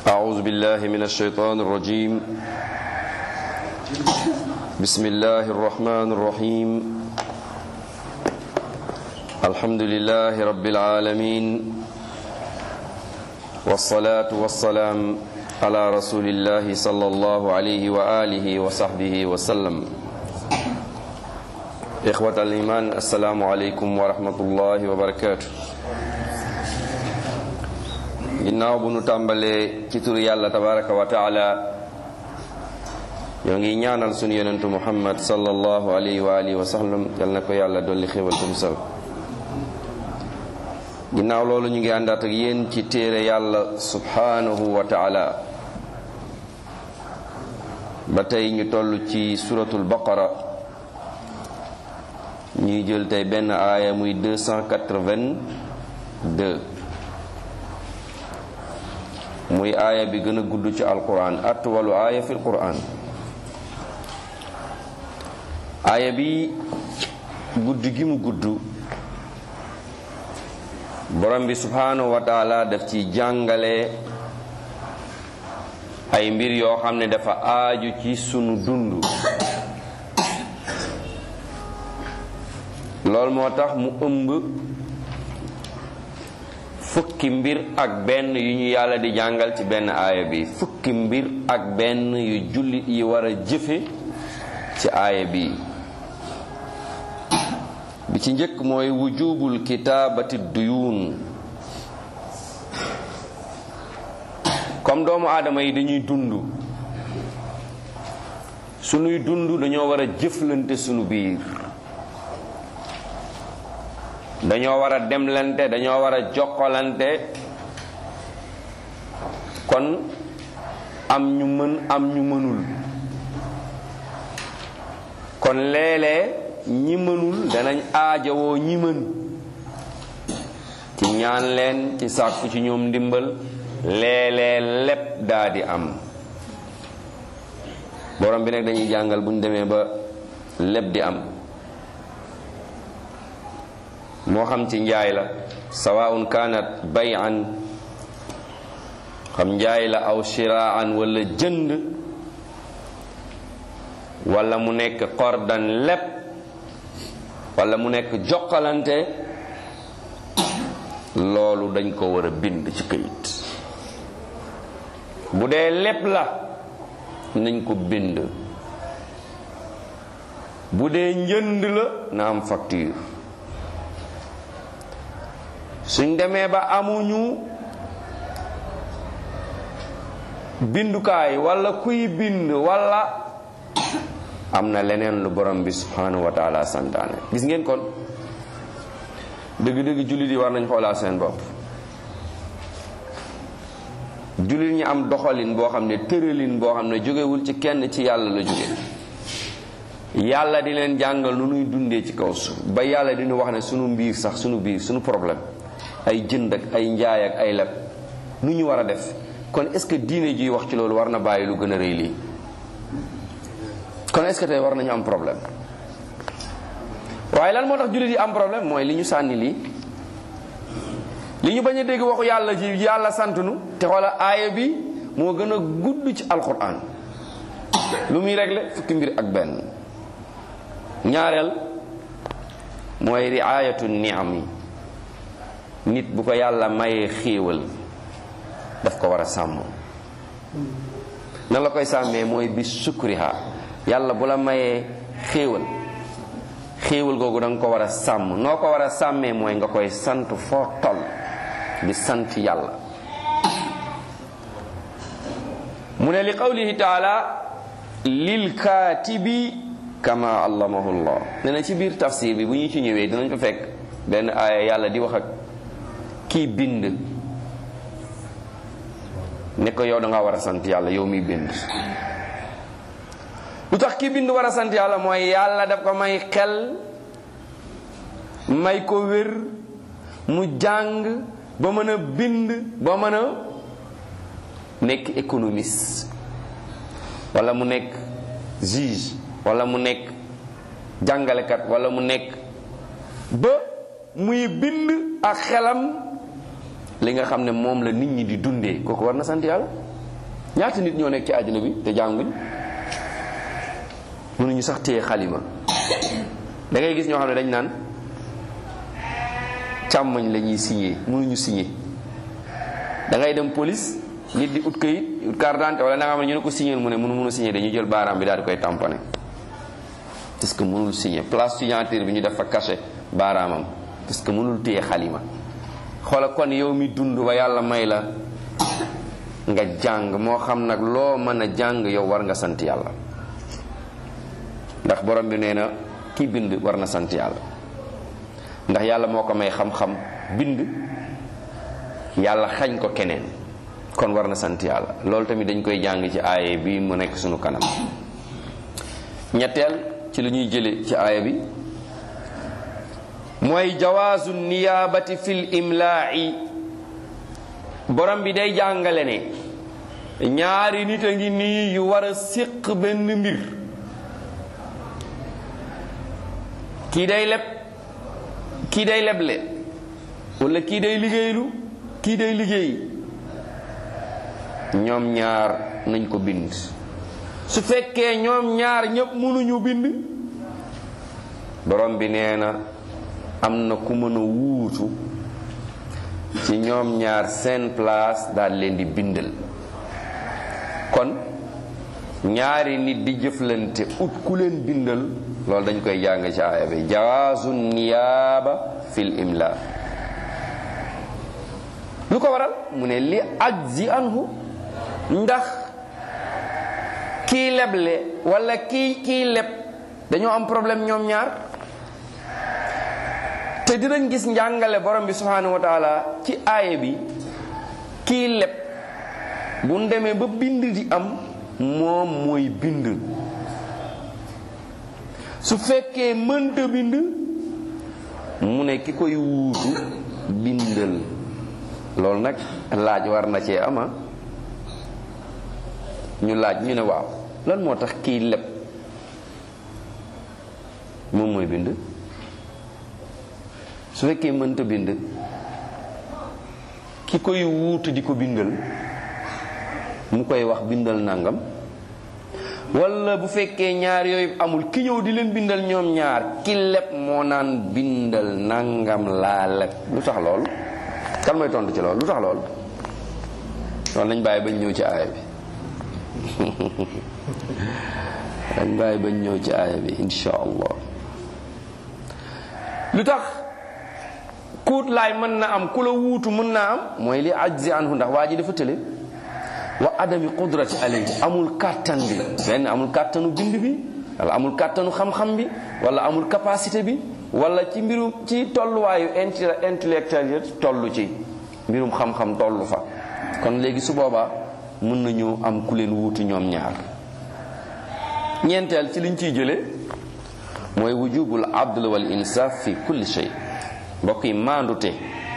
أعوذ بالله من الشيطان الرجيم بسم الله الرحمن الرحيم الحمد لله رب العالمين والصلاة والسلام على رسول الله صلى الله عليه وآله وصحبه وسلم إخوة الإيمان السلام عليكم ورحمة الله وبركاته ginnaaw bu nu tàmbalee ci turu yàlla tabaraka wa taala ñoo ngi ñaanal sunu yonentu muhammad sallallahu alayhi wa alihi wa sallam yal na ko yàlla dolli xéwal ko musal ginnaaw loolu ñu ngi àndaat ak yéen ci téere yàlla subhanahu wa taala ba tey ñu toll ci suratul baqara ñuy jël tey benn aaya muy 282 muy aaya bi gën a gudd ci alquran atwalu aaya fi alquran aaya bi gudd gi mu gudd borom bi subhanahu wa taala daf ci jàngale ay mbir yoo xam ne dafa aaju ci sunu dund loolu moo tax mu ëmb fukki mbir ak benn yu ñu yàlla di jàngal ci benn aaya bi fukki mbir ak benn yu jullit yi war a jëfe ci aaya bi bi ci njëkk mooy wujubul kitaabati duyuun comme doomu aadama yi dañuy dund sunuy dund dañoo war a jëflante sunu biir dañoo war a demlante dañoo war a jokkalante kon am ñu mën am ñu mënul kon léeg-léeg ñi mënul danañ aajowoo ñi mën ci ñaan leen ci sàkku ci ñoom ndimbal léeg-léeg lépp daa di am borom bi nag dañuy jàngal bu ñu demee ba lépp di am moo xam ci njaay la sawaun kanat bayan xam njaay la aw shiraan wala jënd wala mu nekk qordan lépp wala mu nekk jokkalante loolu dañ ko war a bind ci këyit bu dee lépp la nañ ko bind bu dee njënd la na am facture suñ demee ba amuñu bindukaay wala kuy bind wala am na leneen lu borom bi subhanahu wa taala santaane gis ngeen kon dëgg-dëgg jullit yi war nañ xoolaat seen bopp jullit ñi am doxalin boo xam ne tëralin boo xam ne jógewul ci kenn ci yàlla la jóge yàlla di leen jàngal nu nuy dundee ci kaw suuf ba yàlla di ñu wax ne sunu mbiir sax sunu biir sunu problème ay jënd ak ay njaay ak ay leb nu ñu war a def kon est-ce que diine ji wax ci loolu war na bàyyi lu gën a rëy lii kon est-ce que tey war nañu am problème waaye lan moo tax jullit yi am problème mooy li ñu sànni lii li ñu bañ a dégg waxu yàlla ji yàlla sant nu te xoola aaya bi moo gën a gudd ci alquran lu muy réglé fukki mbir ak benn ñaareel mooy riayatu niam yi nit bu ko yàlla mayee xéewal daf ko war a sàmm nan la koy sàmmee mooy bi sukriha yàlla bu la mayee xéewal xéewal googu da nga ko war a sàmm noo ko war a sàmmee mooy nga koy sant foo toll di sant yàlla mu ne li qawlihi taala lil kaatibi kama allamahu llah ne na ci biir tafsir bi bu ñu ci ñëwee dinañ fa fekk benn aaya yàlla di wax ak kii bind ne ko yow da nga war a sant yàlla yow miy bind lu tax kii bind war a sant yàlla mooy yàlla daf ko may xel may ko wér mu jàng ba mën a bind ba mën a nekk économiste wala mu nekk juge wala mu nekk jàngalekat wala mu nekk ba muy bind ak xelam li nga xam ne moom la nit ñi di dundee kooku war na sant yàlla ñaata nit ñoo nekk ci àddina bi te jànguñ mënuñu sax téye xalima da ngay gis ñoo xam ne dañ naan càmmoñ la ñuy signé mënuñu signé da ngay dem police nit di ut këyit ut carte d'identité wala da nga xam ne ñu ne ko signé mu ne mënu mënu signé dañuy jël baaraam bi daal di koy tamponné parce que mënul signé place signature bi ñu def fa cachet baaraamam parce que mënul téye xalima xoola kon yow mi dund ba yàlla may la nga jàng moo xam nag loo mën a jàng yow war nga sant yàlla ndax borom bi nee na ki bind war na sant yàlla ndax yàlla moo ko may xam-xam bind yàlla xañ ko keneen kon war na sant yàlla loolu tamit dañ koy jàng ci aaya bi mu nekk sunu kanam ñetteel ci lu ñuy jële ci aaya bi mooy jawaazu niyaabati fil imlaa'i borom bi day jàngale ne ñaari nit a ngi nii yu war a séq benn mbir kii day leb kii day leble wala kii day liggéeylu kii day liggéey ñoom ñaar nañ ko bind su fekkee ñoom ñaar ñëpp mënuñu bind borom bi nee na am na ku mën a wuutu ci ñoom ñaar seen place daal leen di bindal kon ñaari nit di jëflante ut ku leen bindal loolu dañ koy jàng ci aaya bi jawaazu niyaaba fil imla lu ko waral mu ne li ajzi anhu ndax kii leble wala kii kii leb dañoo am problème ñoom ñaar te dinañ gis njàngale borom bi subhanahu wa taala ci aaya bi kii leb bu demee ba bind di am moom mooy bind su fekkee mënta bind mu ne ki koy wuutu bindal loolu nag laaj war na cee ama ñu laaj ñu ne waaw lan moo tax kii leb moom mooy bind su fekkee mënta bind ki koy wuutu di ko bindal mu koy wax bindal nangam wala bu fekkee ñaar yooyu amul ki ñëw di leen bindal ñoom ñaar ki leb moo naan bindal nangam laa leb lu tax loolu kan mooy tontu ci loolu lu tax loolu loolu nañ bàyyi bañ ñëw ci aaya bi dañ bàyyi bañ ñëw ci aaya bi insha allah lu tax kuut laay mën na am ku la wuutu mën naa am mooy li ajzi anhu ndax waa ji dafa tële wa adami qudrati alayhi amul kàttan bi benn amul kàttanu bind bi wala amul kàttanu xam-xam bi wala amul capacité bi wala ci mbirum ci tolluwaayu intellectuel yi tollu ci mbirum xam-xam tollu fa kon léegi su boobaa mën nañu am ku leen wuutu ñoom ñaar ñeenteel ci liñ ciy jële mooy wujubul adl wal insaf fi kulli shay mbokk yi maandute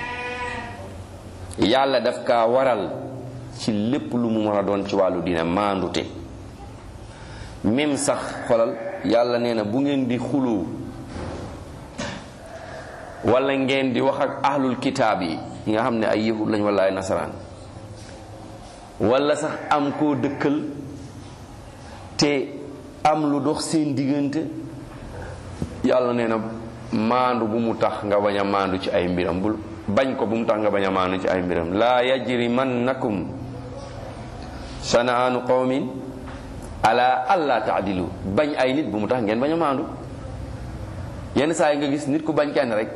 yàlla daf kaa waral ci lépp lu mu mën a doon ci wàllu dina maandute même sax xolal yàlla nee na bu ngeen di xuloo wala ngeen di wax ak ahlul kitaab yi yi nga xam ne ay yahud lañ wala ay nasaraan wala sax am koo dëkkal te am lu dox seen diggante yàlla nee na maandu bu mu tax nga bañ a maandu ci ay mbiram bul bañ ko bu mu tax nga bañ a maandu ci ay mbiram laa yajrimannakum sanaanu qawmin ala alla taadilu bañ ay nit bu mu tax ngeen bañ a maandu yenn saa yi nga gis nit ku bañ kenn rek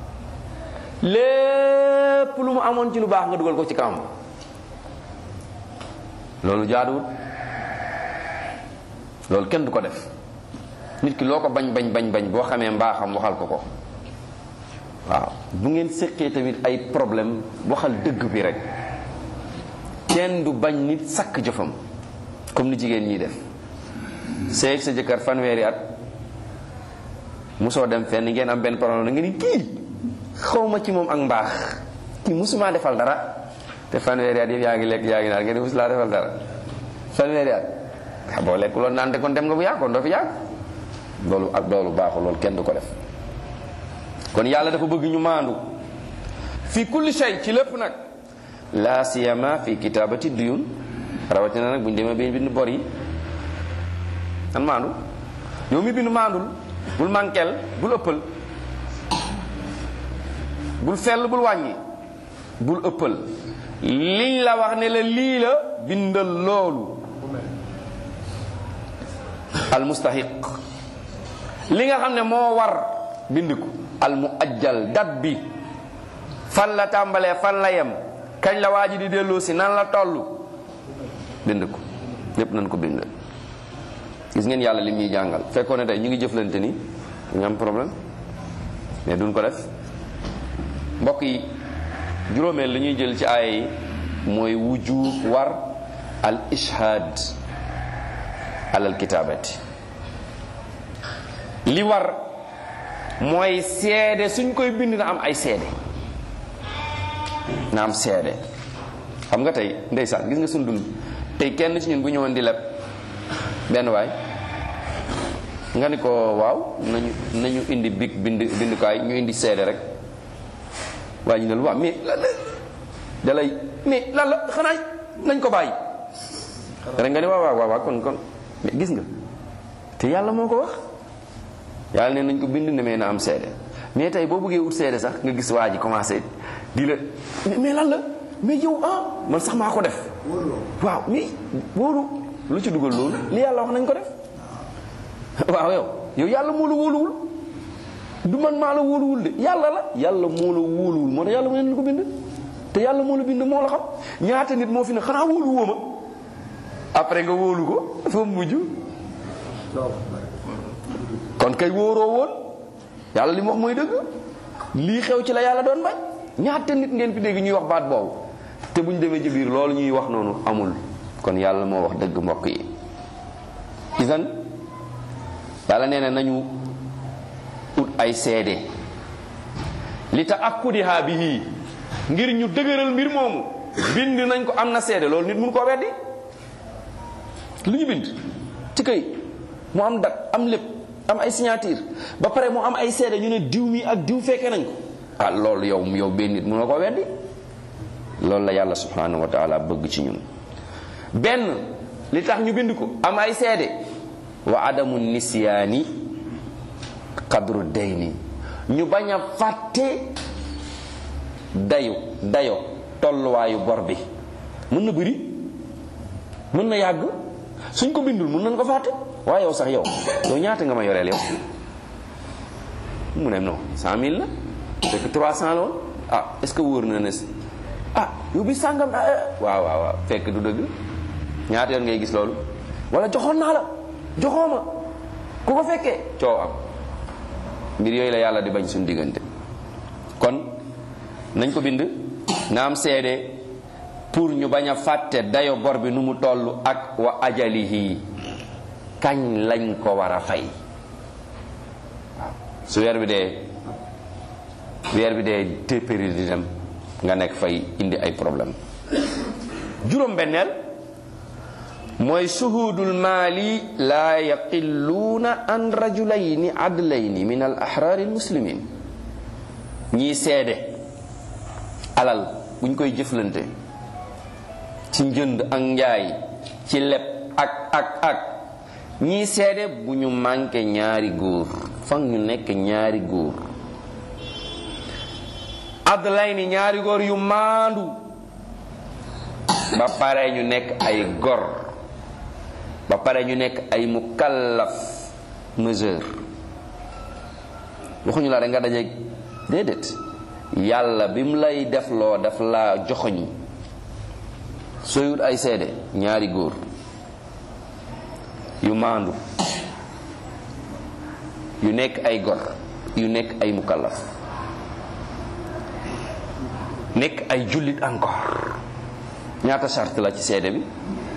lépp lu mu amoon ci lu baax nga dugal ko ci kawam loolu jaaduwut loolu kenn du ko def nit ki loo ko bañ bañ bañ bañ boo xamee mbaaxam waxal ko ko waaw bu ngeen séqee tamit ay problème waxal dëgg bi rek kenn du bañ nit sakk jëfam comme ni jigéen ñiy def seeg sa jëkkër fanweeri at musoo dem fenn ngeen am benn problème nga ni kii xawma ci moom ak mbaax kii musuma defal dara te fanweeri at yëpp yaa ngi lekk yaa ngi naan ngeen mus laa defal dara fanweeri at boo lekk loolu naan te kon dem nga bu yàgg kon doo fi yàgg loolu ak loolu baaxul loolu kenn du ko def kon yàlla dafa bëgg ñu maandu fi kulli shay ci lépp nag la siyama fi kitabati duyun rawatina nag bu ñu demee ba bind bor yi nan maandu yow mi bind maandul bul mankel bul ëppal bul fell bul wàññi bul ëppal liñ la wax ne la lii la bindal loolu al mustahiq li nga xam ne moo war bind ko al mu ajjal dat bi fan la tàmbalee fan la yem kañ la waa ji di delloo si nan la toll bind ko lépp nañ ko bind gis ngeen yàlla lim ñuy jàngal fekkoon ne tey ñu ngi jëflante ni ñu am problème mais duñ ko def mbokk yi juróomeel li ñuy jël ci aaya yi mooy wujub war al ishhaad alal kitaabati li war mooy seede suñ koy bind na am ay seede na am seede xam nga tey ndeysaan gis nga suñ dund tey kenn ci ñun bu ñëwoon di leb benn waay nga ni ko waaw nañu nañu indi big bind bindukaay ñu indi seede rek waaye ñu ne lu waaw mais lan la dalay mais lan la xanaa nañ ko bàyyi rek nga ni waaw waaw waaw kon kon mais gis nga te yàlla moo ko wax yàlla ne nañ ko bind ne mais na am seede mais tey boo bëggee ut seede sax nga gis waa ji commencé di la mais lan la mais yow ah man sax maa ko def waaw mais wóoru lu ci dugal loolu li yàlla wax nañ ko def waaw yow yow yàlla moo la wóoluwul du man maa la wóoluwul de yàlla la yàlla moo la wóoluwul moo tax yàlla mu ne ko bind te yàlla moo la bind moo la xam ñaata nit moo fi ne xanaa wóolu woo ma après nga wóolu ko dafa mujj kon kay wóoroo woon yàlla li mu wax mooy dëgg lii xew ci la yàlla doon bañ ñaata nit ngeen fi dégg ñuy wax baat boobu te buñ demee ci biir loolu ñuy wax noonu amul kon yàlla moo wax dëgg mbokk yi isan yàlla nee na nañu ut ay seede li ta akkudiha bihi ngir ñu dëgëral mbir moomu bind nañ ko am na seede loolu nit mun koo weddi lu ñu bind ci kay mu am dat am lépp am ay signature ba pare mu am ay seede ñu ne diw mi ak diw fekke nañ ko ah loolu yow yow benn nit mënoo ko weddi loolu la yàlla subhanahu wa taala bëgg ci ñun benn li tax ñu bind ko am ay seede wa adamu nisyaani qadru dayni ñu bañ a fàtte dayu dayo tolluwaayu bor bi mën na bëri mën na yàgg suñ ko bindul mën nañ ko fàtte waaye yow sax yow yow ñaata nga ma yoreel yow mu ne non cent mille la fekk trois cent la woon ah est-ce que wóor na ne ah yow bi sàngam waaw waaw waaw fekk du dëgg ñaata yoon ngay gis loolu wala joxoon naa la joxoo ma ku ko fekkee coow am mbir yooyu la yàlla di bañ suñu diggante kon nañ ko bind na am seede pour ñu bañ a fàtte dayo bor bi nu mu toll ak wa ajalihi kañ lañ ko war a fay waaw su weer bi dee weer bi dee téppéri di dem nga nekk fay indi ay problème juróom benneel mooy shuhudul maali laa yaqilluuna an rajulayni adlayni min al ahraari almuslimin ñii seede alal buñ koy jëflante ci njënd ak njaay ci leb ak ak ak ñii seede bu ñu manqué ñaari góor fan ñu nekk ñaari góor adlayni ñaari góor yu maandu ba pare ñu nekk ay gor ba pare ñu nekk ay mukallaf mesure waxuñu la rek nga dajeeg déedéet yàlla bi mu lay def loo daf la joxoñ sooy wut ay seede ñaari góor yu maandu yu nekk ay gor yu nekk ay mukallaf nekk ay jullit encore ñaata charte la ci seede bi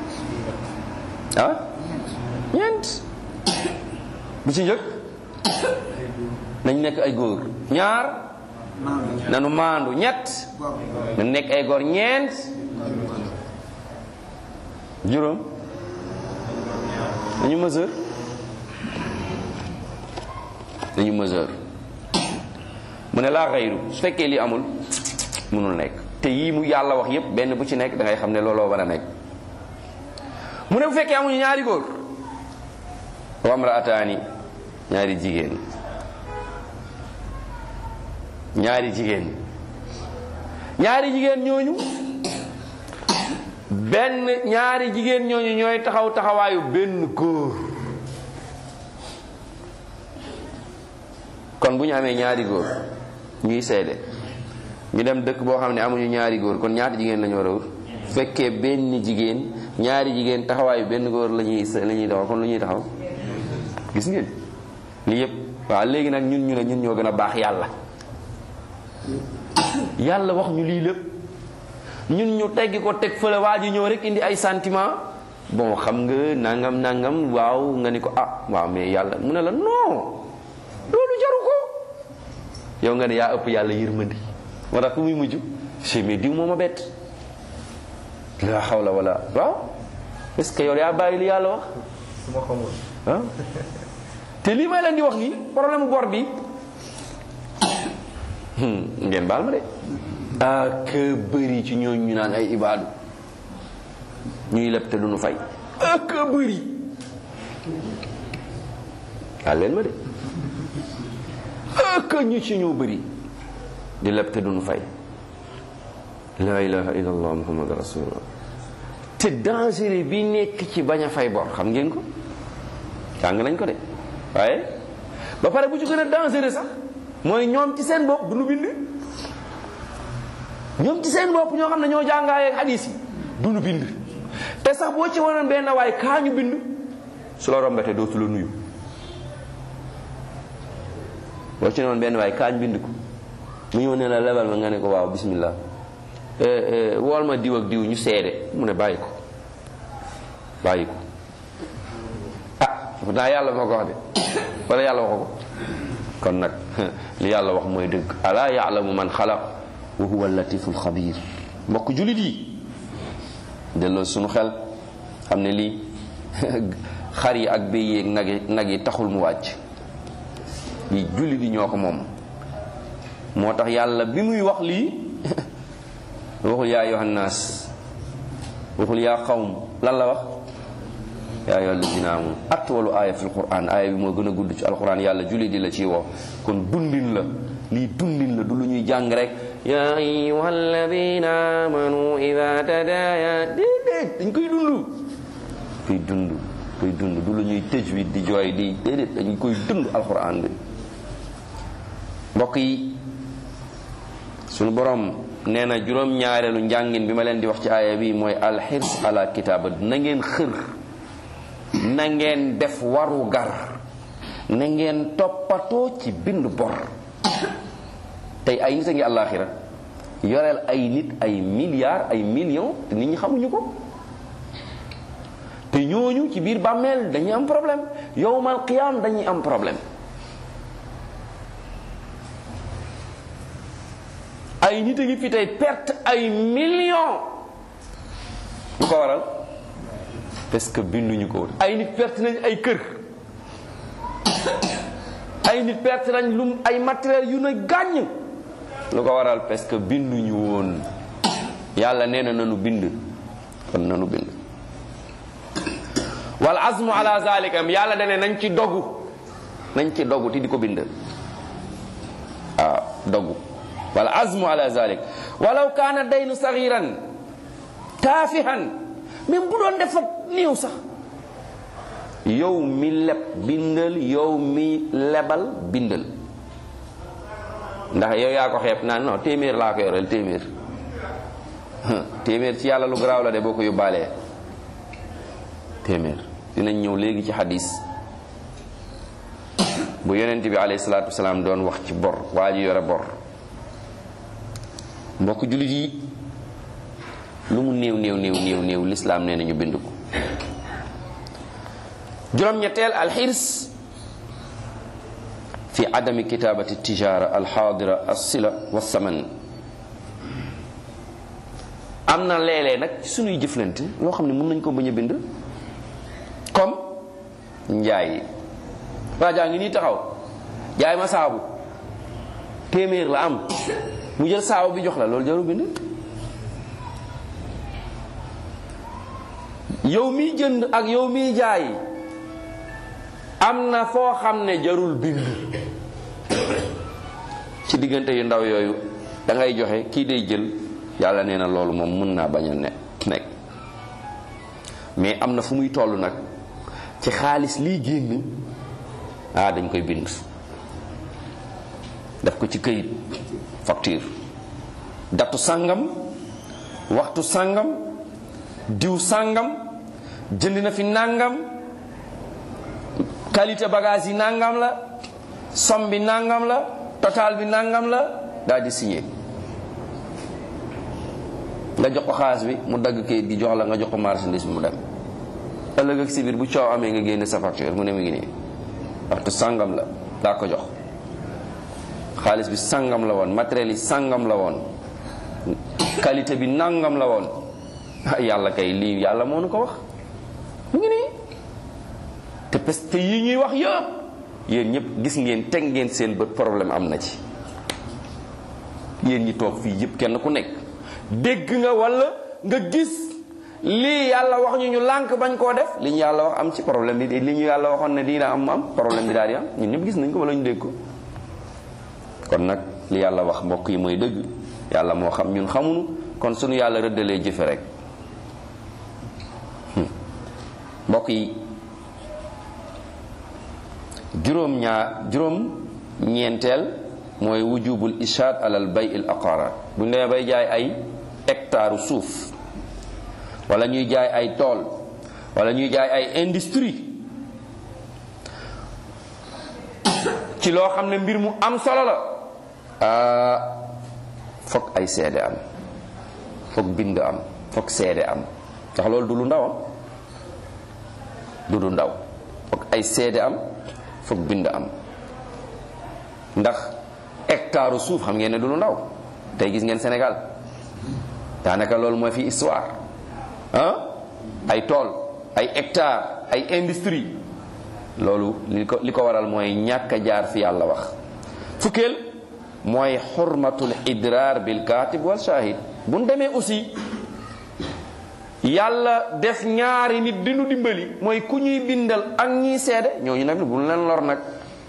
ah ñeent bu ci njëkk nañ nekk ay góor ñaar nanu maandu ñett nañ nekk ay góor ñeent juróom nañu mesure nañu mesure mu ne laa xayru su fekkee lii amul mënul nekk te yii mu yàlla wax yépp benn bu ci nekk da ngay xam ne looloo war a nekk mu ne bu fekkee amuñu ñaari góor wamraataani ñaari jigéen ñaari jigéen ñaari jigéen ñooñu benn ñaari jigéen ñooñu ñooy taxaw taxawaayu benn góor kon bu ñu amee ñaari góor ñuy seede ñu dem dëkk boo xam ne amuñu ñaari góor kon ñaata jigéen la ñu war a wut fekkee benn jigéen ñaari jigéen taxawaayu benn góor la ñuy la ñuy taxaw kon lu ñuy taxaw gis ngeen lii yëpp waaw léegi nag ñun ñu ne ñun ñoo gën a baax yàlla yàlla wax ñu lii lépp ñun ñu teggi ko teg fële waa ji ñëw rek indi ay sentiment bon xam nga nangam nangam waaw nga ni ko ah waaw mais yàlla mu ne la non loolu jaru ko yow nga ne yaa ëpp yàlla yërmandi moo tax ku muy mujj si mais diw moo ma bett la xawla wala waaw est-ce que yow yaa bàyyi li yàlla wax su ma xamul ah te lii may leen di wax nii problème bor bi ngeen baal ma de ak bëri ci ñooñu ñu naan ay ibaadu ñuy leb te duñu fay ak bëri baal leen ma de ak ñu ci ñoo bëri di leb te duñu fay la ilaha illallah muhammad rasulullah te danger bi nekk ci bañ a fay bor xam ngeen ko jàng nañ ko de waaye ba pare bu ci gën a dangereux sax mooy ñoom ci seen bopp du nu bind ñoom ci seen bopp ñoo xam ne ñoo jàngaayee ak hadis yi du nu bind te sax boo ci wanoon benn waaye kaa ñu bind su la rombete dootu la nuyu boo ci noon benn waaye kaa ñu bind ko mu ñëw ne la lebal ma nga ne ko waaw bismillah wool ma diw ak diw ñu seede mu ne bàyyi ko bàyyi ko ah pourtant yàlla moo ko wax de wala yàlla waxu ko kon nag li yàlla wax mooy dëgg alaa yaalamu man xalaq wa huwa latiful xabir mbokk julit yi delloo sunu xel xam ne lii xar yi ak béy yeeg nag yi nag yi taxul mu wàcc lii julit yi ñoo ko moom moo tax yàlla bi muy wax lii waxul yaa ayyuhan naas waxul yaa qawm lan la wax yaa ayyuhal lazina amanu atwalu aaya fi alquran aaya bi moo gën a gudd ci alquran yàlla julli di la ciy woo kon dundin la lii dundin la du lu ñuy jàng rek yaa ayyuhal lazina amanu ida tadaya déedéet dañ koy dund koy dund koy dund du lu ñuy tajwid di jooy di déedéet dañ koy dund alquran bi mbokk yi sunu borom nee na juróom-ñaareelu njàngin bi ma leen di wax ci aaya bi mooy alxirs ala kitaaba na ngeen xër na ngeen def waru gar na ngeen toppatoo ci bind bor tey ay nit a ngi àllaaxira yoreel ay nit ay milliards ay millions te nit ñi xamuñu ko te ñooñu ci biir bàmmeel dañuy am problème yowmal qiyaam dañuy am problème ay nit a ngi fi tey perte ay millions lu ko waral parce que binduñu ko woon ay nit perte nañ ay kër ay nit perte nañ lu ay matériel yu na gàññ lu ko waral parce que binduñu woon yàlla nee na nanu bind kon nanu bind wal azmu ala zalika yàlla dane nañ ci dogu nañ ci dogu ti di ko bind waaw dogu wal azmu ala zalik walaw kaana daynu sagiran taafihan même bu doon defa néew sax yow mi leb bindal yow mi lebal bindal ndax yow yaa ko xeeb naan non téeméer laa ko yoreel téeméer téeméer ci yàlla lu garaaw la de boo ko yóbbaalee téeméer dinañ ñëw léegi ci xadis bu yonent bi alayhi salaatu wasalaam doon wax ci bor waa ji yore bor mbokk jullit yi lu mu néew néew néew néew néew lislaam nee nañu bind ko juróom-ñetteel alxirs fi adami kitaabati tijaara alxaadira alsila wassaman am na léeg-léeg nag ci sunuy jëflante loo xam ne mën nañ ko bañ a bind comme njaay waa jaa ngi nii taxaw jaay ma saabu téeméer la am mu jël saabu bi jox la loolu jaru bind yow miy jënd ak yow miy jaay am na foo xam ne jarul bind ci diggante yu ndaw yooyu da ngay joxe kii day jël yàlla nee na loolu moom mën naa bañ a ne nekk mais am na fu muy toll nag ci xaalis liy génn ah dañ koy bind def ko ci këyit facture datu sàngam waxtu sàngam diw sàngam jënd na fi nàngam qualité bagage yi nàngam la somme bi nàngam la total bi nàngam la daal di signé nga jox ko xaalis bi mu dagg kayit gi jox la nga jox ko marchandise bi mu dem ëllëg ak si biir bu coow amee nga génne sa facture mu ne mu ngi nii waxtu sàngam la daa ko jox xaalis bi sàngam la woon matériel yi sàngam la woon qualité bi nàngam la woon yàlla kay lii yàlla moo nu ko wax mu ngi nii te parce que yi ñuy wax yëpp yéen ñëpp gis ngeen teg ngeen seen bët problème am na ci yéen ñi toog fii yëpp kenn ku nekk dégg nga walla nga gis lii yàlla wax ñu ñu lànk bañ koo def li ñu yàlla wax am ci problème bi li ñu yàlla waxoon ne dina am am problème bi daal di am ñun ñëpp gis nañ ko walla ñu dégg ko kon nag li yàlla wax mbokk yi mooy dëgg yàlla moo xam ñun xamuñu kon suñu yàlla rëddalee jëfe rek mbokk yi juróom ñaar juróom ñeenteel mooy wujubul ishaad alal bay il aqaaraat bu ñu demee bay jaay ay hectare suuf wala ñuy jaay ay tool wala ñuy jaay ay industrie ci loo xam ne mbir mu am solo la ah foog ay seede am foog bind am foog seede am ndax loolu du lu ndaw am du lu ndaw foog ay seede am foog bind am ndax hectare suuf xam ngeen ne du lu ndaw tey gis ngeen Sénégal daanaka loolu mooy fi histoire ah ay tool ay hectare ay industrie loolu li ko li ko waral mooy ñàkk a jaar fi yàlla wax fukkeel mooy xurmatul idraar bil katib wal shahid bu ñu demee aussi yàlla def ñaari nit di nu dimbali mooy ku ñuy bindal ak ñiy seede ñooñu nag bu ñu leen lor nag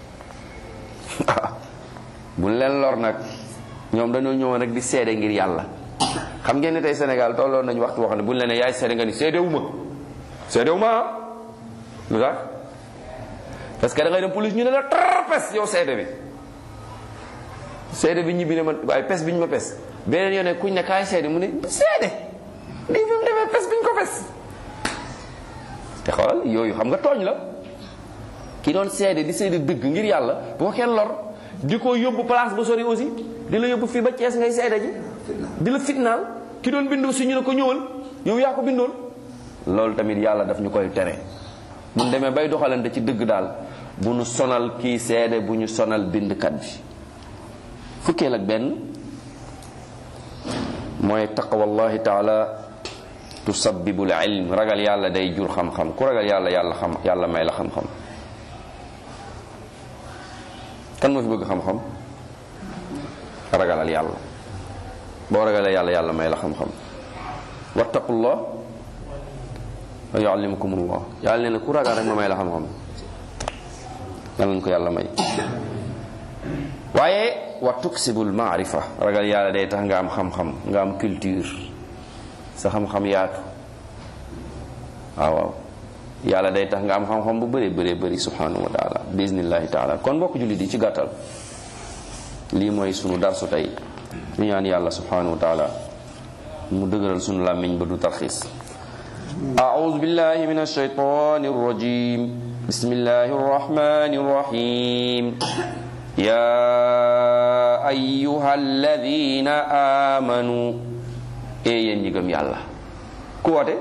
bu ñu leen lor nag ñoom dañoo ñëwoon rek di seede ngir yàlla xam ngeen ne tey Sénégal tolloon nañu waxtu wax ne bu ñu leen ne yaay seede nga ni seede wu ma seede wu ma lu tax parce que da ngay dem police ñu ne la trapes yow seede bi seede bi ñibbi ne ma waaye pes bi ñu ma pes beneen yoon ne kuñ ne kaay seede mu ne seede lii fi mu demee pes bi ñu ko pes te xoolal yooyu xam nga tooñ la ki doon seede di seede dëgg ngir yàlla bu ko kenn lor di ko yóbbu place ba sori aussi di la yóbbu fii ba Cees ngay seede ji di la fitnaal ki doon bindu si ñu ne ko ñëwal yow yaa ko bindoon loolu tamit yàlla daf ñu koy tere bu ñu demee bay doxalante ci dëgg daal bu ñu sonal kii seede bu ñu sonal bindkat bi fukkeel ak benn mooy taqwallahi taala tusabbibul ilm ragal yàlla day jur xam-xam ku ragal yàlla yàlla xam yàlla may la xam-xam kan moo fi bëgg xam-xam ragalal yàlla boo ragalee yàlla yàlla may la xam-xam wattaqullah wa yuallimukumullah yàlla nee na ku ragal rek ma may la xam-xam yàlla nañ ko yàlla may waaye wa tuksibul maarifa ragal yàlla day tax nga am xam-xam nga am culture sa xam-xam yaatu waaw waaw yàlla day tax nga am xam-xam bu bëree bëree bëri subhanahu wa taala bismillahi taala kon mbokk jullit yi ci gàttal lii mooy sunu darsu tey ñu ñaan yàlla subhanahu wa taala mu dëgëral sunu làmmiñ ba du tarxiis أعوذ بالله من الشيطان الرجيم بسم الله الرحمن الرحيم يا أيها الذين آمنوا ee yéen ñi gëm yàlla ku woote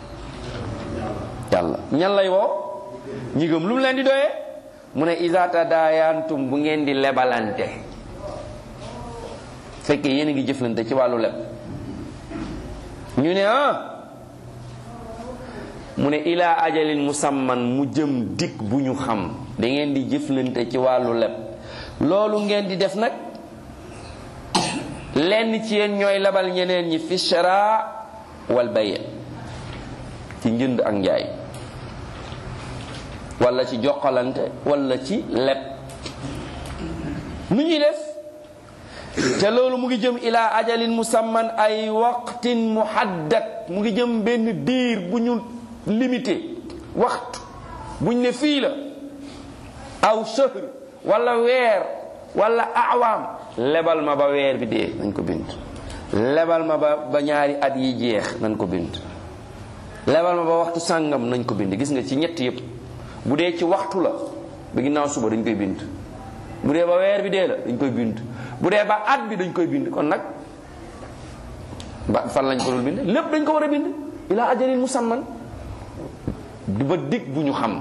yàlla ñan lay woo ñi gëm lu mu leen di doyee mu ne iza tadaayantum bu ngeen di lebalante fekkee yéen a ngi jëflante ci wàllu leb ñu ne ah mu ne ilaa ajalin musamman mu jëm dikk bu ñu xam da ngeen di jëflante ci wàllu leb loolu ngeen di def nag lenn ci yéen ñooy lebal ñeneen ñi fi shara wal bay ci njënd ak njaay wala ci jokkalante wala ci leb nu ñuy def te loolu mu ngi jëm ila ajalin musamman ay waqtin muhaddad mu ngi jëm benn diir bu ñu limité waxtu buñ ne fii la aw shahr wala weer wala awaam lebal ma ba weer bi dee nañ ko bind lebal ma ba ba ñaari at yi jeex nañ ko bind lebal ma ba waxtu sàngam nañ ko bind gis nga ci ñett yépp bu dee ci waxtu la ba ginnaaw suba dañ koy bind bu dee ba weer bi dee la dañ koy bind bu dee ba at bi dañ koy bind kon nag ba fan lañ ko dul bind lépp dañ ko war a bind ila ajalin musamman du ba dig bu ñu xam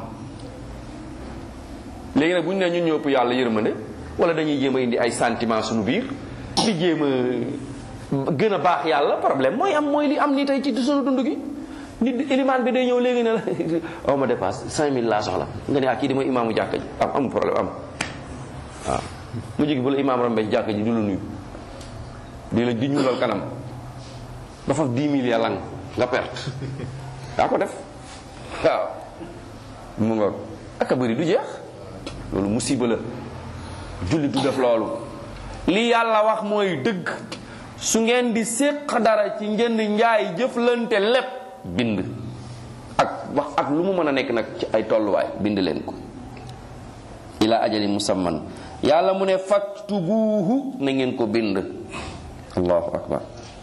léegi nag bu ñu nee ñun ñëpp yàlla yërmande wala dañuy jéem a indi ay sentiment suñu biir di jéem a gën a baax yàlla problème mooy am mooy li am ni tey ci suñu dund gi nit ilimaan bi day ñëw léegi ne la aw ma dépasse 5000 laa soxla nga ne ah kii di mooy imaamu jàkka ji am amul problème am waaw mu jigi bu la imaam rombe ci jàkka ji du la nuyu di la di ñuulal kanam dafa 10 000 yàlla nga perte yaa ko def waaw mu nga ak a bëri du jeex loolu musiba la julli du def loolu li yàlla wax mooy dëgg su ngeen di séq dara ci njënd njaay jëflante lépp bind ak wax ak lu mu mën a nekk nag ci ay tolluwaay bind leen ko ila ajali musamman yàlla mu ne faktubuuhu na ngeen ko bind allahu akbar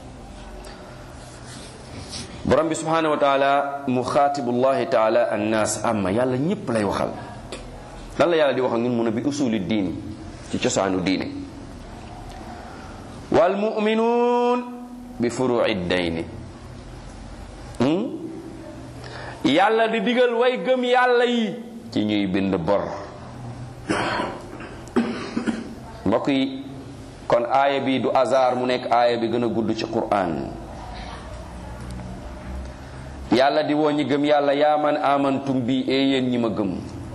borom bi subhanahu wa taala muxaatibullahi taala annaas amma yàlla ñépp lay waxal lan la yàlla di wax ak ñun mun a bi usuli diin ci cosaanu diine wal muminuun bi furuci dayni yàlla di digal way gëm yàlla yi ci ñuy bind bor mbokk yi kon aaya bi du hasard mu nekk aaya bi gën a gudd ci Qur'an yàlla di woo ñi gëm yàlla yaa man amantum bi ee yéen ñi ma gëm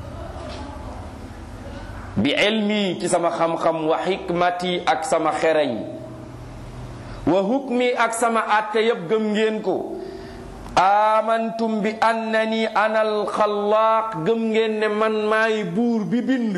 bi ilmi ci sama xam-xam wa xikmati ak sama xereñ wa hukmi ak sama àtte yépp gëm ngeen ko amantum bi annani ana alxalaaq gëm ngeen ne man maay buur bi bind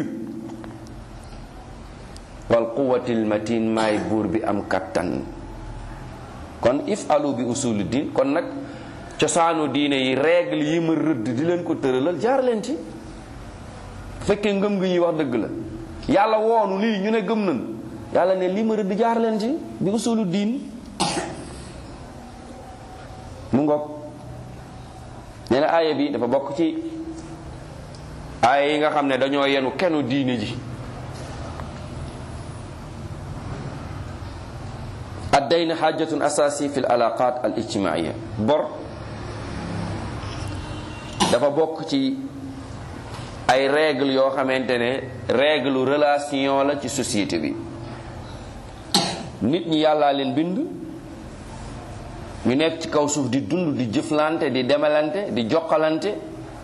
wal quwatil matin maay buur bi am kattan kon if alu bi usulu din kon nag cosaanu diine yi règle yi ma rëdd di leen ko tëralal jaar leen ci fekkee ngëm gi ñuy wax dëgg la yàlla woonu lii ñu ne gëm nañ yàlla ne lii ma rëdd jaar leen ci bi usulu diin mu ngoog nee na aaya bi dafa bokk ci aaya yi nga xam ne dañoo yenu kenu diine ji addayn xaajatun asasi fi l alaqat al ijtimaia bor dafa bokk ci ay règle yoo xamante ne règle relation la ci société bi nit ñi yàllaa leen bind ñu nekk ci kaw suuf di dund di jëflante di demalante di jokkalante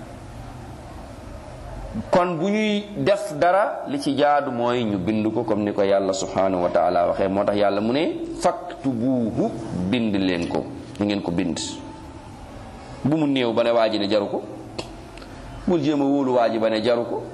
kon bu ñuy def dara li ci jaadu mooy ñu bind ko comme ni ko yàlla subhanahu wa taala waxee moo tax yàlla mu ne faktubuuhu bind leen ko ñu ngeen ko bind bu mu néew ba ne waa ji ne jaru ko bul jéem a wóolu waa ji ba ne jaru ko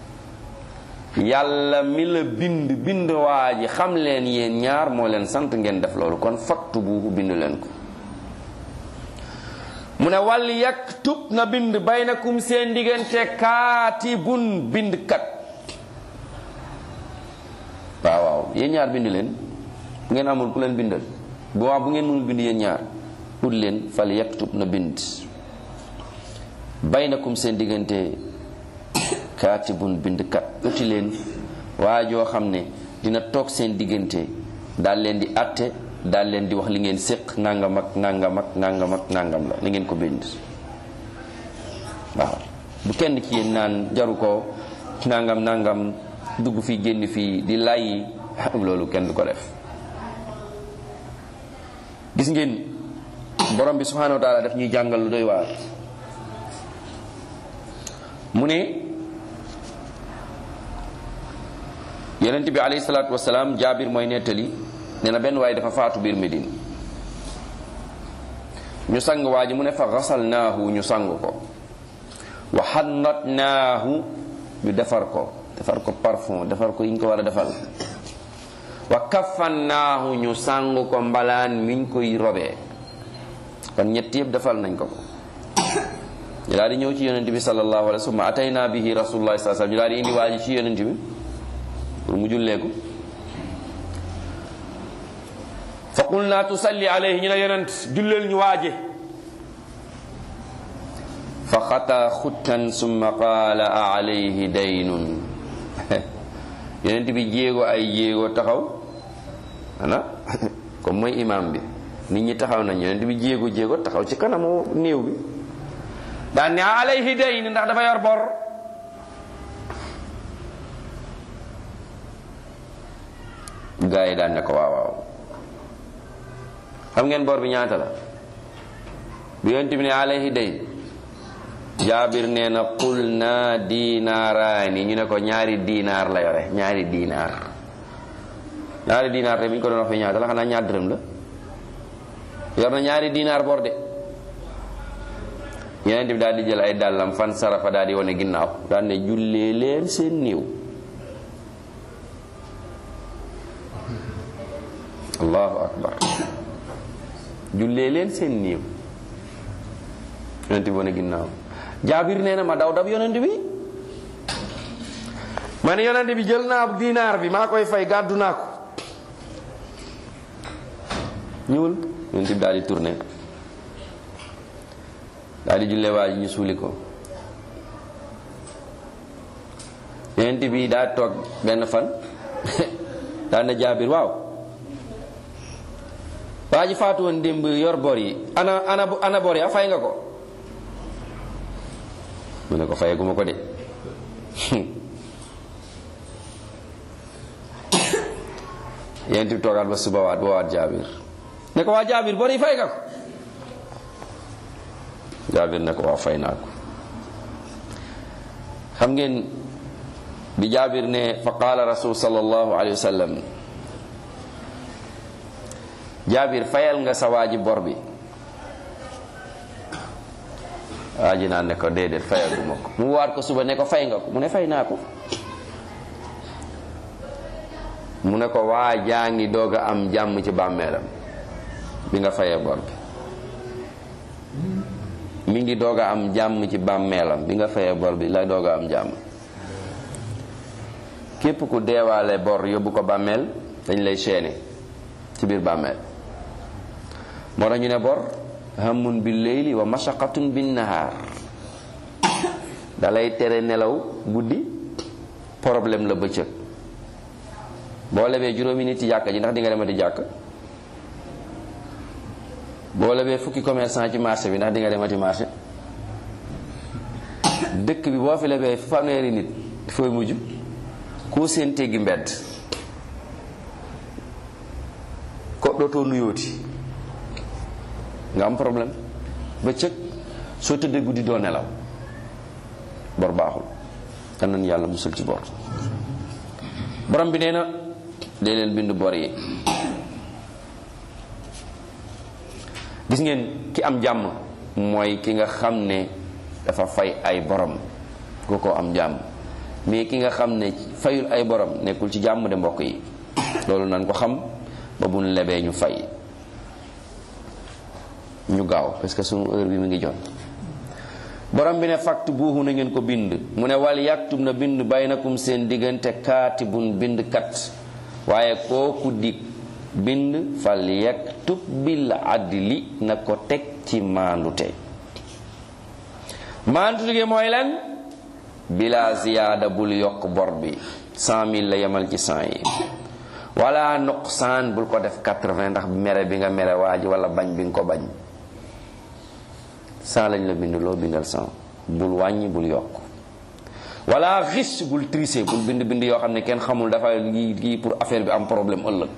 yàlla mi la bind bind waa ji xam leen yéen ñaar moo leen sant ngeen def loolu kon faktubuuhu bind leen ko mu ne wal yaktub na bind baynakum seen diggante kaatibun bindkat waaw waaw yéen ñaar bind leen bu ngeen amul ku leen bindal bu waa bu ngeen mënul bind yéen ñaar ut leen fal yaktub na bind baynakum seen diggante kaatibun bindkat uti leen waa joo xam ne dina toog seen diggante daal leen di atte daal leen di wax li ngeen séq nangam ak nangam ak nangam ak nangam la li ngeen ko bind waaw bu kenn ci yéen naan jaru ko nangam nangam dugg fii génn fii di lay loolu kenn du ko def gis ngeen borom bi subhanahu wa taala daf ñuy jàngal lu doy waar mu ne yonent bi alayhi salaatu wasalaam jaabir mooy nettali nee na benn waaye dafa faatu biir Medine ñu sang waa ji mu ne fa xasalnaahu ñu sang ko wa xannatnaahu ñu defar ko defar ko parfum defar ko yi ñu ko war a defal wa kafannaahu ñu sang ko mbalaan miñ koy robee kon ñett yëpp defal nañ ko ko ñu daal di ñëw ci yonent bi sallallahu alayhi wa sallam atayna bihi rasulullah sallallahu alayhi wa sallam ñu daal di indi waa ji ci yonent bi pour mu julleeku fa qulna tusalli alayhi ñu ne yonent julleel ñu waaje fa xata xuttan summa qaala a alayhi daynun yonent bi jéego ay jéego taxaw ana comme mooy imam bi nit ñi taxaw nañ yonent bi jéego jéego taxaw ci kanamu néew bi daan ne a alayhi dayn ndax dafa yor bor gaa yi daan ne ko waaw waaw xam ngeen bor bi ñaata la bi yonent bi ne alayhi dayn jaabir nee na qul na diinaaraani ñu ne ko ñaari diinaar la yore ñaari diinaar ñaari diinaar te bi ñu ko doon wax fi ñaata la xanaa ñaar dërëm la yor na ñaari diinaar bor de yeneen bi daal di jël ay dàllam fan sarafa daal di wane ginnaaw daal ne jullee leen seen néew allahu akbar jullee leen seen néew yonent bi wane ginnaaw jaabir nee na ma daw dab yonent bi ma ne yonent bi jël naa dinaar bi maa koy fay gàddu naa ko ñëwul yonent bi daal di tourné daal di jullee waa ji ñu suuli ko yonent bi daa toog benn fan daal na jaabir waaw waa ji faatu woon démb yor bor yi ana ana ana bor ya fay nga ko mu ne ko fayaguma ko de yonent bi toogaat ba suba waat ba waat jaabir ne ko waa jaabir bor yi fay nga ko jaabir ne ko waaw fay naa ko xam ngeen bi jaabir ne fa qaala rasul sallallahu alayhi wa sallam jaabir fayal nga sa waaji bor bi waa ji naan ne ko déedéet fayaguma ko mu waat ko suba ne ko fay nga ko mu ne fay naa ko mu ne ko waa jaa ngi doog a am jàmm ci bàmmeelam bi nga fayee bor bi mi ngi doog a am jàmm ci bàmmeelam bi nga fayee bor bi la doog a am jàmm képp ku deewaale bor yóbbu ko bàmmeel dañ lay seene ci biir bàmmeel moo tax ñu ne bor hamun bil leyli wa mashaqatun bin nahaar dalay tere nelaw guddi problème la bëccëg boo lebee juróomi nit ci jàkka ji ndax di nga demati jàkk boo lebee fukki commerçant ci marché bi ndax di nga demati marché dëkk bi boo fi lebee fanweeri nit fooy mujj koo seen teggi mbedd ko dootoo nuyooti nga am problème bëccëg soo tëddee guddi doo nelaw bor baaxul kan nañ yàlla musul ci bor borom bi nee na dee leen bind bor yi gis ngeen ki am jàmm mooy ki nga xam ne dafa fay ay borom ku ko am jàmm mais ki nga xam ne fayul ay borom nekkul ci jàmm de mbokk yi loolu nan ko xam ba buñ lebee ñu fay ñu gaaw parce que sunu heure bi mu ngi jot borom bi ne fakt buuxu na ngeen ko bind mu ne wal yaktub na bind baynakum seen diggante kaatibun bind kat waaye kooku di bind fal yaktub bil adli na ko teg ci maandute maandute gi mooy lan bila ziyaada bul yokk bor bi cent mille la yemal ci cent yi wala nuqsaan bul ko def quatre-vingt ndax mere bi nga mere waa ji wala bañ bi nga ko bañ cent lañ la bind loo bindal cent bul wàññi bul yokk wala xis bul tricher bul bind bind yoo xam ne kenn xamul dafa lii lii pour affaire bi am problème ëllëg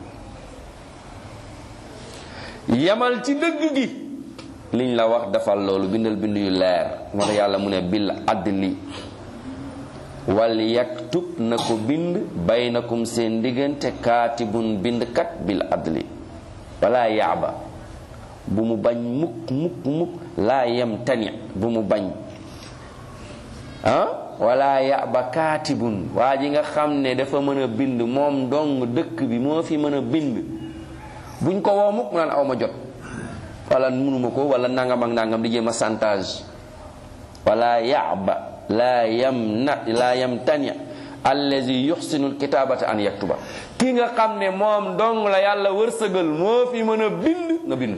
yemal ci dëgg gi liñ la wax defal loolu bindal bind yu leer moo tax yàlla mu ne bil adli wal yaktub na ko bind baynakum seen diggante kaatibun bindkat bil adli wala yaaba bu mu bañ mukk mukk mukk laa yem tani bu mu bañ ah wala yaba kaatibun waa ji nga xam ne dafa mën a bind moom dong dëkk bi moo fi mën a bind buñ ko woo mukk mu naan aw ma jot wala munuma ko wala nangam ak nangam di jéem a chantage wala yaba laa yam na laa yam tani allazi yuxsinu alkitabata an yaktuba ki nga xam ne moom dong la yàlla wërsëgal moo fi mën a bind nga bind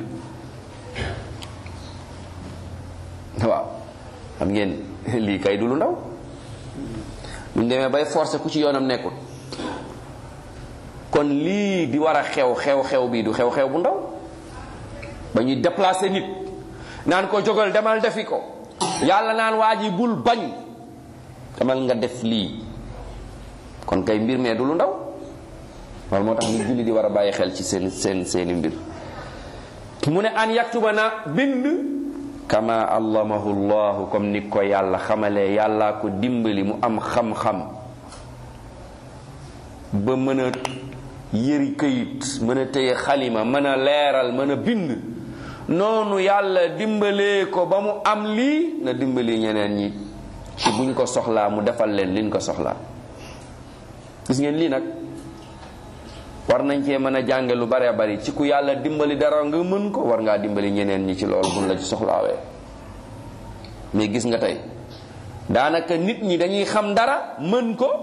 waaw xam ngeen lii kay du lu ndaw buñ demee bay forcé ku ci yoonam nekkul kon lii di war a xew xew xew bii du xew xew bu ndaw ba ñuy déplacer nit naan ko jógal demal defi ko yàlla naan waa ji bul bañ demal nga def lii kon kay mbir mee du lu ndaw loolu moo tax nit julli di war a bàyyi xel ci seen seen seeni mbir mu ne an yaktuba na bind kama allamahu llahu comme ni ko yàlla xamalee yàllaa ko dimbali mu am xam-xam ba mën a yëri këyit mën a téye xalima mën a leeral mën a bind noonu yàlla dimbalee ko ba mu am lii na dimbali ñeneen ñi ci buñ ko soxlaa mu defal leen liñ ko soxlaa gis ngeen lii nag war nañ cee mën a jànge lu bare bari ci ku yàlla dimbali dara nga mën ko war ngaa dimbali ñeneen ñi ci loolu buñ la ci soxlaawee mais gis nga tey daanaka nit ñi dañuy xam dara mën ko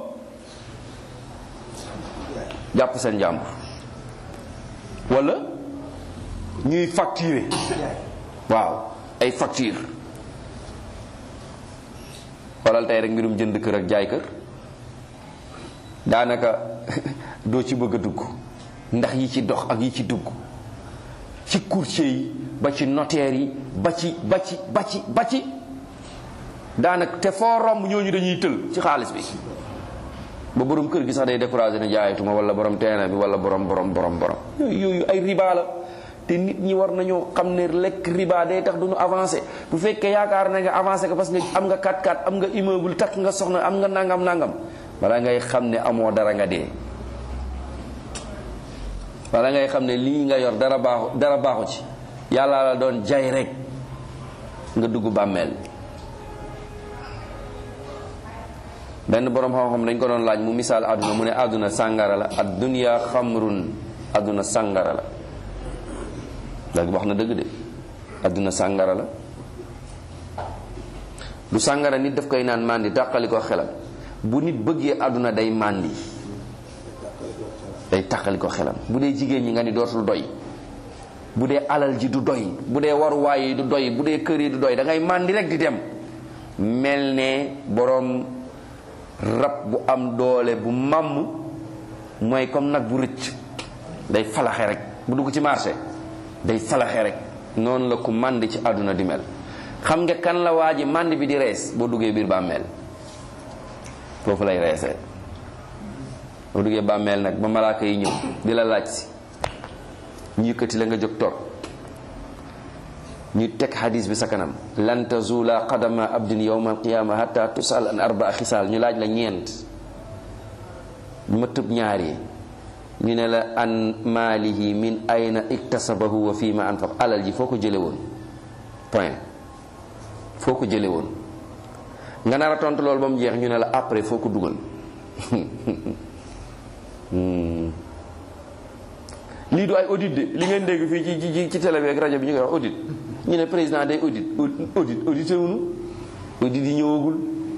jàpp seen jàmbur wala ñuy facturer waaw ay facture xoolal tey rek mbirum jënd kër ak jaay kër daanaka doo ci bëgg a dugg ndax yi ci dox ak yi ci dugg ci courtier yi ba ci notaire yi ba ci ba ci ba ci ba ci daanaka te foo romb ñooñu dañuy tël ci xaalis bi ba borom kër gi sax day découragé ne jaayatuma wala borom terrain bi wala borom borom borom borom yooyu ay riba la te nit ñi war nañoo xam ne lekk riba day tax duñu avancé bu fekkee yaakaar na nga avancé ko parce que am nga 4-4 am nga immeuble takk nga soxna am nga nangam nangam bala ngay xam ne amoo dara nga dee wala ngay xam ne lii nga yor dara baaxu dara baaxu ci yàlla la doon jay rek nga dugg bàmmeel benn borom xam-xam dañ ko doon laaj mu misaal àdduna mu ne àdduna sàngara la ad dunya xamrun àdduna sàngara la léegi wax na dëgg de àdduna sàngara la du sàngara nit daf koy naan màndi tàqali ko xelam bu nit bëggee àdduna day màndi day tàqali ko xelam bu dee jigéen ñi nga ni dootul doy bu dee alal ji du doy bu dee waruwaay yi du doy bu dee kër yi du doy da ngay màndi rek di dem mel ne boroom rab bu am doole bu màmm mooy comme nag bu rëcc day falaxe rek bu dugg ci marché day falaxe rek noonu la ku màndi ci àdduna di mel xam nga kan la waa ji màndi bi di rees boo duggee biir bàmmeel foofu lay reesee boo duggee bàmmeel nag ba malaaka yi ñëw di la laaj si ñu yëkkati la nga jóg toog ñu teg hadis bi sa kanam lan tazula qadama abdin yawma alqiyama hatta tusal an arbaa xisaal ñu laaj la ñeent ñu ma tëb ñaar yi ñu ne la an maalihi min ayna iktasabahu wa fii ma anfaq alal ji foo ko jële woon point foo ko jële woon nga nar a tontu loolu ba mu jeex ñu ne la après foo ko dugal lii du ay audit de li ngeen dégg fii ci ci ci télé bi ak rajo bi ñu koy wax audit ñu ne président day audit audit audité wuñu audit yi ñëwagul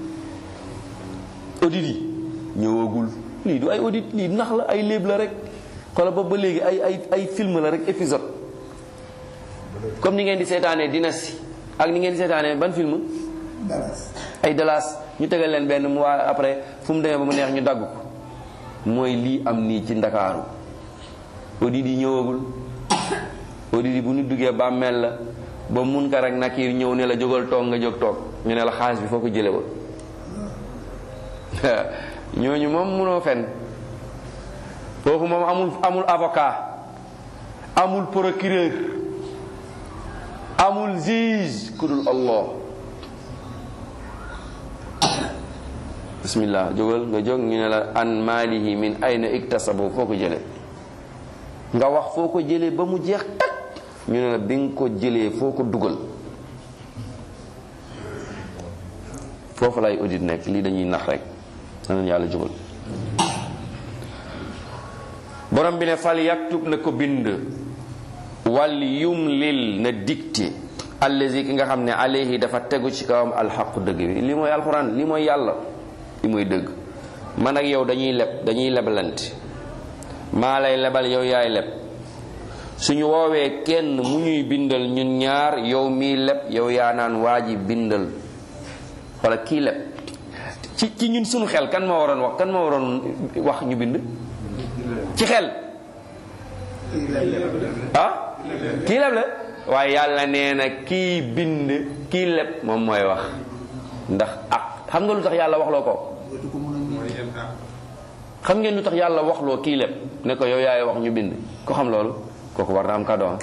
audit yi ñëwagul lii du ay audit lii nax la ay léeb la rek xoola ba ba léegi ay ay ay film la rek épisode comme ni ngeen di seetaanee dynastie ak ni ngeen di seetaanee ban film ay Dallas ñu tegal leen benn mu waa après fu mu demee ba mu neex ñu dagg ko mooy lii am nii ci ndakaaru audit yi ñëwagul audit yi bu ñu duggee bàmmeel la ba mun ka rek nakiir ñëw ne la jógal toog nga jóg toog ñu ne la xaalis bi foo ko jële woon ñooñu moom munoo fen foofu moom amul amul avocat amul procureur amul juge ku dul Allah bismillah jógal nga jóg ñu ne la an maalihi min ayna iktasabu foo ko jële nga wax foo ko jële ba mu jeex tak ñu ne la bi nga ko jëlee foo ko dugal foofu lay audit nekk lii dañuy nax rek nanen yàlla jubal borom bi ne fal yaktub na ko bind wal yumlil na dicté allazi ki nga xam ne alayhi dafa tegu ci kawam alxaqu dëgg bi li mooy alxuraan li mooy yàlla li mooy dëgg man ak yow dañuy leb dañuy lebalante maa lay lebal yow yaay leb suñu woowee kenn mu ñuy bindal ñun ñaar yow mii leb yow yaa naan waa ji bindal wala kii leb ci ci ñun suñu xel kan moo waroon wax kan moo waroon wax ñu bind ci xel ah kii leb la waaye yàlla nee na kii bind kii leb moom mooy wax ndax ak xam nga lu tax yàlla waxloo ko xam ngeen lu tax yàlla waxloo kii leb ne ko yow yaay wax ñu bind ko xam loolu kooku war na am cadeau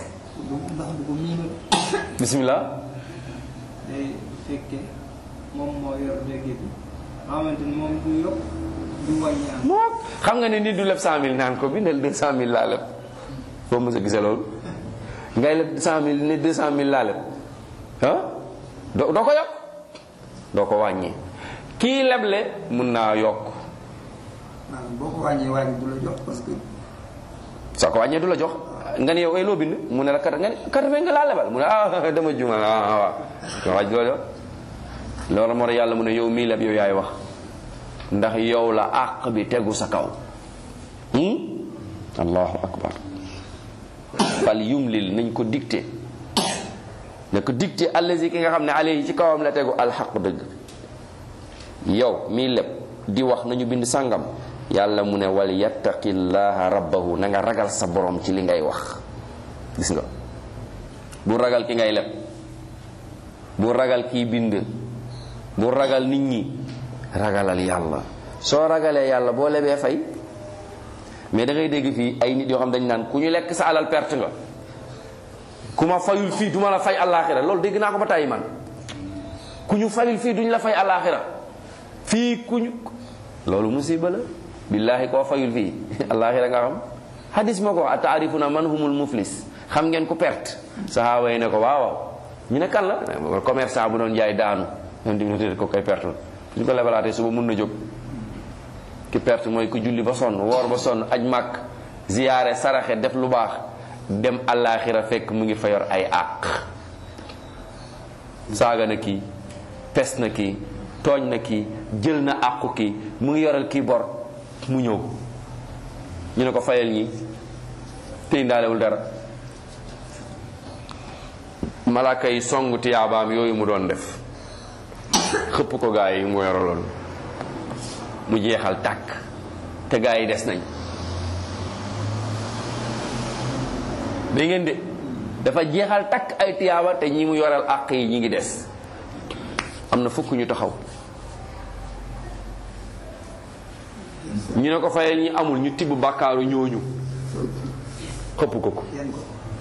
bismillah day fekke moom moo yor dégg bi xamante ni moom du yokk du wàññi am moo xam nga ne nit du leb cent mille naan ko bindal deux cent mille laa leb foo mës a gisee loolu ngay leb cent mille ne deux cent mille laa leb ah doo doo ko yokk doo ko wàññi kii leble mun naa yokk maanaam boo ko wàññee wàññi du la jox parce que soo ko wàññee du la jox nga ne yow ay loo bind mu ne la kat nga ne kat fe nga laa lebal mu ne ah dama juumal ah ah waaw nga waaj loolu loolu moo tax yàlla mu ne yow mii leb yow yaay wax ndax yow la àq bi tegu sa kaw hmm? allahu akbar fal yumlil nañ ko dicté na ko dicté allazi ki nga xam ne alayhi ci kawam la tegu alxaq dëgg yow mii leb di wax nañu bind sàngam yàlla mu ne wal yattaqillaha rabbahu na nga ragal sa borom ci li ngay wax gis nga bu ragal ki ngay leb bu ragal kiy bind bu ragal nit ñi ragalal yàlla soo ragalee yàlla boo lebee fay mais da ngay dégg fii ay nit yoo xam dañ naan ku ñu lekk sa alal perte nga ku ma fayul fii duma la fay àllaaxira loolu dégg naa ko ba tàyyi man ku ñu fayul fii duñ la fay àllaaxira fii ku ñu loolu musiba la billaahi koo fayul fii àllaaxira nga xam hadis moo ko wax taarifuna man humul muflis xam ngeen ku perte sahaaba yi ne ko waaw waaw ñu ne kan la commerçant bu doon jaay daanu ñoom di ne ko koy perte la suñ ko lebalaatee suba mun na jóg ki perte mooy ku julli ba sonn woor ba sonn aj màkk ziyaare saraxe def lu baax dem àllaaxira fekk mu ngi fa yor ay àq saaga na kii pes na kii tooñ na kii jël na àqu kii mu ngi yoral kii bor mu ñëw ñu ne ko fayal ñi te indaalewul dara malaaka yi song tiyaabaam yooyu mu doon def xëpp ko gaa yi mu yoraloon mu jeexal tàkk te gaa yi des nañ da ngeen de dafa jeexal takk ay tiyaaba te ñi mu yoral àq yi ñi ngi des am na fukk ñu taxaw ñu ne ko fayal ñi amul ñu tibb bàkkaaru ñooñu xëpp ko ko yenn ko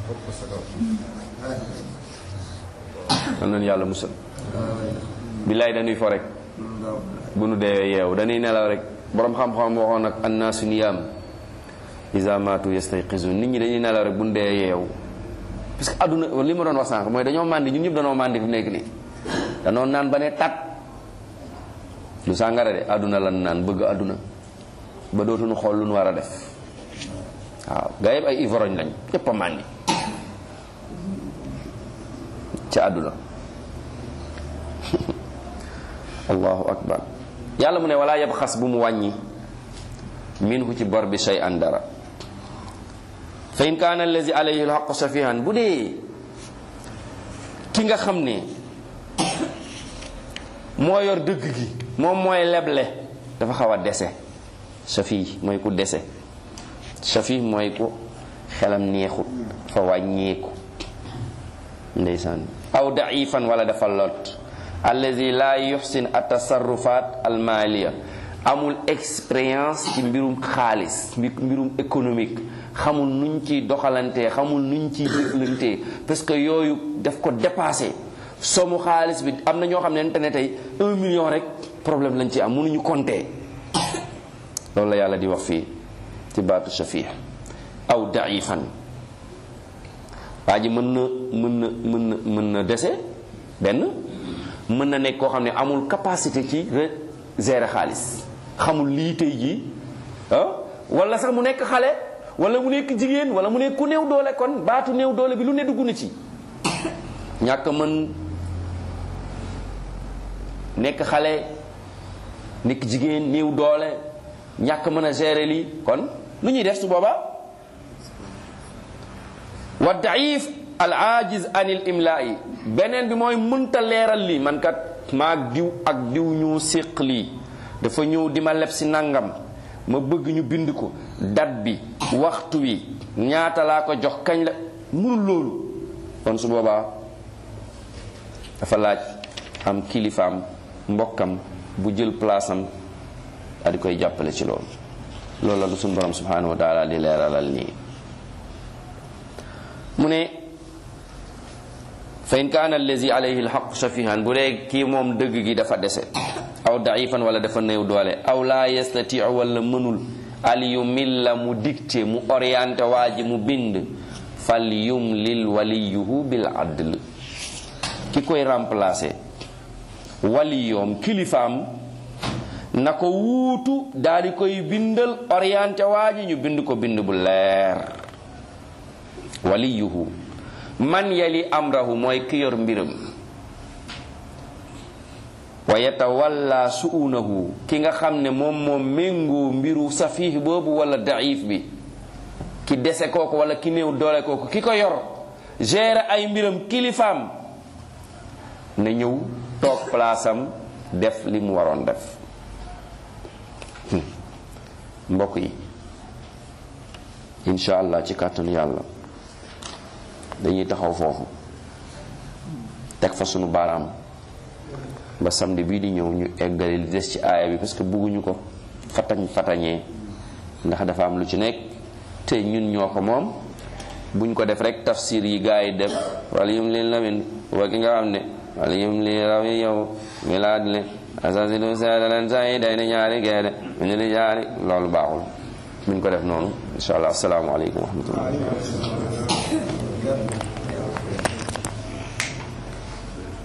am nañu yàlla musal billaay dañuy fo rek bu nu deewee yeew dañuy nelaw rek borom xam-xam waxoon nag annaasu niyaam iza maatu yastayqizun nit ñi dañuy nelaw rek bu nu dee yeew parce que àdduna li ma doon wax sànq mooy dañoo màndi ñun ñëpp dañoo màndi fi mu nekk nii danoo naan ba ne tat lu sàngara de àdduna lan naan bëgg àdduna ba dootuñu xool lu nu war a def waaw gaa yëpp ay ivrogne lañ ñëpp a màndi ci àdduna allahu akbar yàlla mu ne wala yab xas bu mu wàññi minhu ci bor bi shay an dara fa in kaana allazi alayhi alxaqu safihan bu dee ki nga xam ne moo yor dëgg gi moom mooy leble dafa xaw a dese safi mooy ku dese safi mooy ku xelam neexut fa wàññeeku ndeysaan aw daifan wala dafa lot allazi la yuxsin atasarrufat almaliya amul expérience ci mbirum xaalis mbirum économique xamul nuñ ciy doxalantee xamul nuñ ciy jëflantee parce que yooyu daf ko dépassé somu xaalis bi am na ñoo xam ne ne tey un million rek problème lañ ci am mënuñu compter loolu la yàlla di wax fii ci baatu shafih aw daifan waa ji mën na mën na mën na mën na dese benn mën na nekk koo xam ne amul capacité ci gérer xaalis xamul lii tey jii ah wala sax mu nekk xale wala mu nekk jigéen wala mu nekk ku néew doole kon baatu néew doole bi lu ne dugg na ci ñàkk mën nekk xale nekk jigéen néew doole ñàkk mën a gérer lii kon lu ñuy def su boobaa wa daif al ajiz anil imla'i beneen bi mooy mënta leeral lii man kat maag diw ak diw ñu séq lii dafa ñëw di ma leb si nangam ma bëgg ñu bind ko date bi waxtu wi ñaata laa ko jox kañ la mënul loolu kon su boobaa dafa laaj am kilifaam mbokkam bu jël place am daal di koy jàppale ci loolu loolu la du suñu borom subhanahu wa taala di leeralal nii mu ne fa in kaana allazi alayhi alxaq safihan bu dee kii moom dëgg gi dafa dese aw daifan wala dafa néew doole aw laa yastatiu wala mënul al yumilla mu dicté mu orienté waa ji mu bind fal yumlil waliyuhu bil adl ki koy remplacer waliyoom kilifaam na ko wuutu daal di koy bindal orienté waa ji ñu bind ko bind bu leer waliyuhu man yali amrahu mooy ki yor mbiram wa yatawalla suunahu ki nga xam ne moom moom méngoo mbiru safih boobu wala daif bi ki dese kooku wala ki néew doole kooku ki ko yor gérer ay mbiram kilifaam na ñëw toog place am def li mu waroon def mbokk yi incha allah ci kàttanu yàlla dañuy taxaw foofu teg fa sunu baaraam ba samedi bii di ñëw ñu eggale li des ci aaya bi parce que bugguñu ko fatañ fatañee ndax dafa am lu ci nekk te ñun ñoo ko moom buñ ko def rek tafsir yi gaa yi def wala yum leen lamin wa ki nga xam ne wala yum li raw yi yow milaad le asasidu seedaleen sa yi day na ñaari geede mu ne li ñaari loolu baaxul buñ ko def noonu insha allah asalaamaaleykum wa rahmatullah